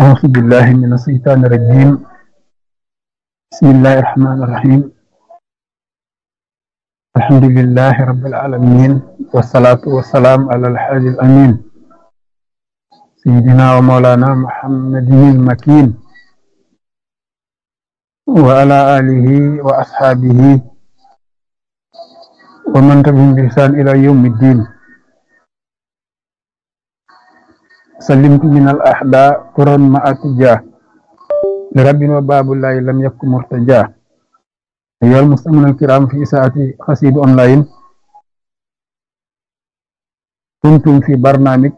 أعوذ بالله من الشيطان الرجيم بسم الله الرحمن الرحيم الحمد لله رب العالمين والصلاة والسلام على الحاج الأمين سيدنا ومولانا محمد المكين وعلى آله وأصحابه ومن تبعهم بإحسان إلى يوم الدين سلمت من الأحداء قرا مع اتجاه لرب وباب الله لم يكن مرتجاه أيها المستمعون الكرام في ساعة قصيد أونلاين كنتم في برنامج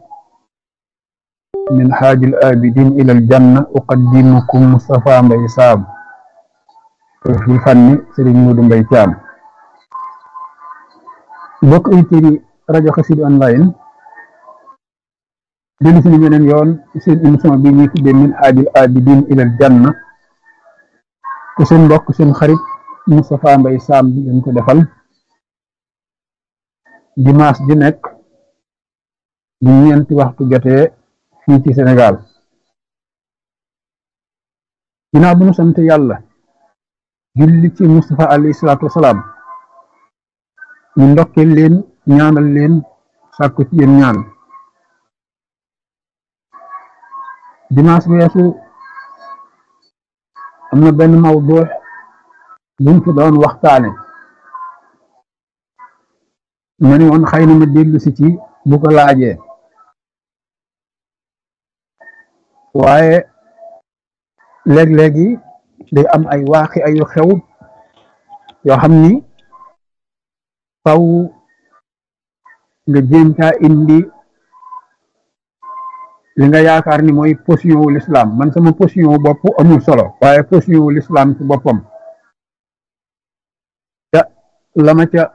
من حاج الآبدين إلى الجنة أقدمكم مصطفى مبي سام في الفن سيرين مودو مبي تيام بوك ايتيري راديو قصيد أونلاين dellu suñu beneen yoon seen émission bi ñuy tuddee min haajil abidin ilal janna te seen mbokk seen xarit Moustapha Mbaye Sam bi leen ko defal dimanche ji nekk bu ñeenti waxtu jotee fii ci Sénégal ginnaaw bu ñu sant yàlla julli ci Moustapha alayhi salaatu wasalaam ñu ndokkeel leen ñaanal leen sàkku ci yéen ñaan dimanche weesu am na benn mawdu buñ fi doon waxtaane ma ne woon xëy na ma dellu si ci bu ko laajee waaye léeg-léegi day am ay waaxi ayu xew yoo xam ni faw nga jéem caa indi li nga yaakaar ni mooy position wu l'islam man sama position wu bopp amul solo waaye position wu l'islam ci boppam ca la ma ca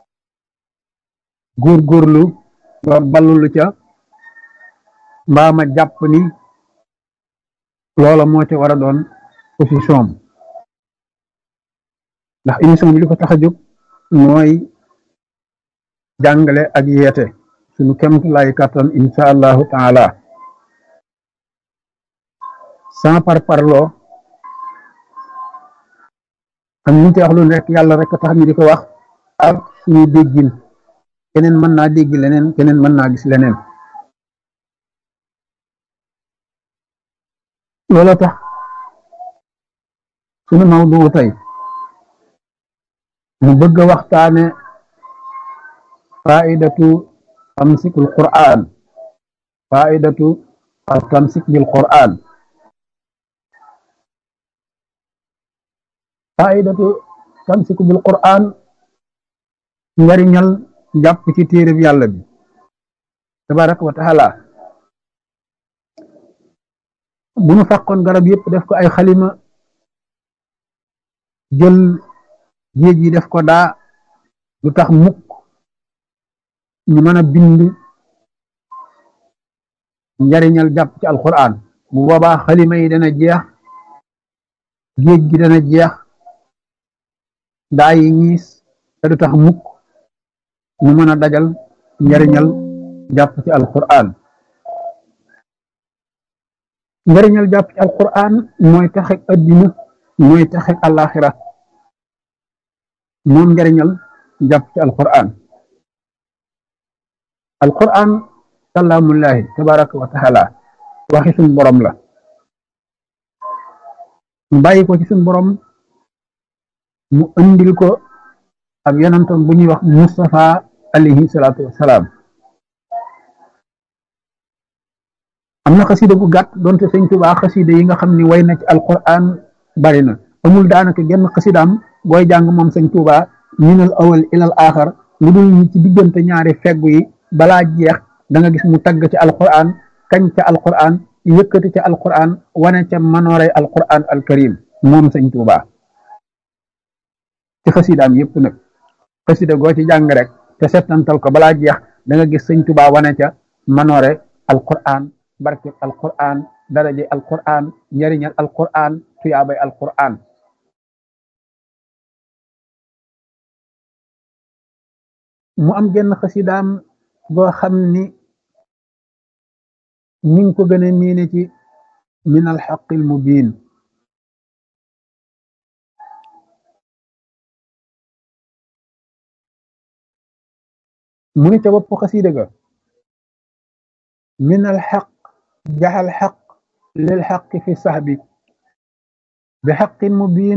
góorgóorlu ba ballulu ca mbaa ma jàpp ni loola moo ca war a doon position ndax émission bi li ko tax a jóg mooy jàngale ak yeete suñu kemt lay kàttan insha allahu taala sans par parloo am ñu ci wax lu nekk yàlla rek tax ñu di ko wax ak suñu déggin keneen mën naa dégg leneen keneen mën naa gis leneen loolu tax suñu mawdu tey mu bëgg a waxtaane faidatu tamsikul qur'an faidatu al tamsik bil qur'an faidatu tamsiku bil qur'an njariñal jàpp ci téereb yàlla bi tabaraka wa taala bu nu fàqoon garab yëpp def ko ay xalima jël géej yi def ko daa lu tax mukk ñu mën a bind njariñal jàpp ci alquran bu boobaa xalima yi dana jeex géej gi dana jeex daa yi ñiis te du tax mukk ñu mën a dajal njariñal jàpp ci alquran njariñal jàpp ci alquran mooy taxek addina mooy taxek alaxira moom njariñal jàpp ci alquran alquran kalaamullahi tabaraka wa taala waxi suñ borom la mu bàyyi ko ci suñ borom mu andil ko ak yonantam bu ñuy wax Mustafa alayhi salaatu wassalaam am na xasida bu gàtt doonte sëñ Tuubaa xasida yi nga xam ni way na ci alquran bari na amul daanaka genn xasidaam booy jàng moom sëñ Tuubaa minal awal ilal aaxar lu dul ñi ci diggante ñaari feggu yi balaa jeex da nga gis mu tagg ci alquran kañ ca alquran yëkkati ca alquran wane ca manooray alquran alkarim moom sëñ Tuubaa ci xasidaam yëpp nag xasida goo ci jàng rek te settantal ko balaa jeex da nga gis sëñ Tuubaa wane ca manoore alquran barke alquran daraje alquran njariñal alquran tuyaabay alquran mu am genn xasidaam boo xam ni ñi ngi ko gën a miine ci min alxaqi almubin mu ni ca bopp xasida ga min alxaq jaxal xaq lil xaqi fi saxbi bi xaqin mubin